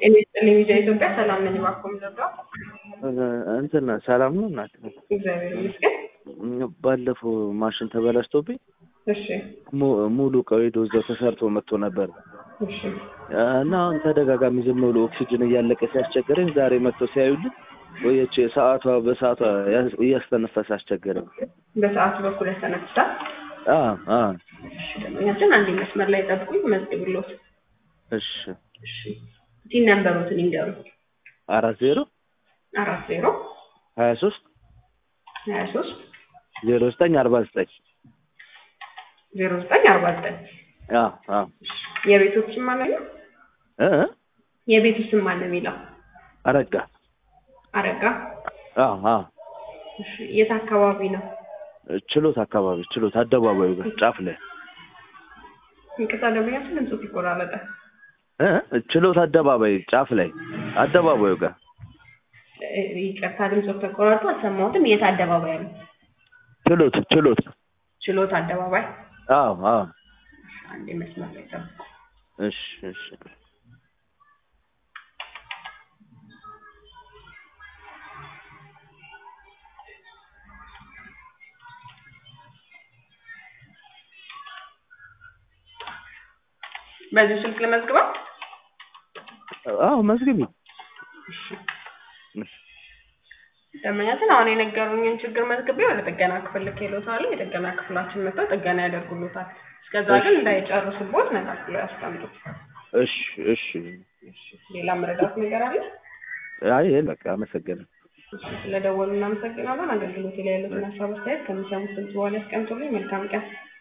ጤና ይስጥልኝ ሚዲያ ኢትዮጵያ ሰላም ነኝ። እባክዎ ምዘጋው እንትን ሰላም ነው እናት። እግዚአብሔር ይመስገን። ባለፈው ማሽን ተበላሽቶብኝ እሺ mu- ሙሉ እቃው ሄዶ እዛው ተሰርቶ መጥቶ ነበር እሺ እና አሁን ተደጋጋሚ ዝም ብሎ ኦክሲጅን እያለቀ ሲያስቸግረኝ ዛሬ መጥተው ሲያዩልኝ ቆየች ሰዓቷ በሰዓቷ ያስ- እያስተነፈሰ አስቸገረኝ። በሰዓቱ በኩል ያስተነፍሳል። አ አ እሺ ደንበኛችን አንዴ መስመር ላይ ጠብቁኝ፣ መዝግብሎት። እሺ እሺ ቲን ነንበሮትን ይንገሩ። አራት ዜሮ አራት ዜሮ ሀያ ሶስት ሀያ ሶስት ዜሮ ዘጠኝ አርባ ዘጠኝ ዜሮ ዘጠኝ አርባ ዘጠኝ አ አ የቤቱ ስም ማን ነው? እ እ የቤቱ ስም ማን ነው የሚለው? አረጋ አረጋ። አ አ እሺ የት አካባቢ ነው? ችሎት አካባቢ ችሎት አደባባዩ ጋር ጫፍ ላይ ይቅርታ ደንበኛችን ድምፁ ይቆራረጣል። እ እ ችሎት አደባባይ ጫፍ ላይ አደባባዩ ጋር እ፣ ይቅርታ ድምፁ ተቆራርጦ አልሰማሁትም። የት አደባባይ ነው? ችሎት ችሎት ችሎት አደባባይ። አዎ አዎ አንዴ መስመር ላይ ጠብቁ። እሺ እሺ በዚህ ስልክ ለመዝግባት አዎ መዝግቢ ደንበኛችን አሁን የነገሩኝን ችግር መዝግቤ ወደ ጥገና ክፍል ልኬልዎታለሁ። የጥገና ክፍላችን መጥተው ጥገና ያደርጉልዎታል። እስከዛ ግን እንዳይጨርሱቦት ነቃት ያስቀምጡት። እሺ እሺ ሌላ መረዳት ነገር አለ? አይ በቃ አመሰግናለሁ እሺ፣ ስለደወሉ እናመሰግናለን። አገልግሎት ላይ ያሉትን ሀሳብ አስተያየት ከሚሰሙት ድምፅ በኋላ ያስቀምጡልኝ። መልካም ቀን።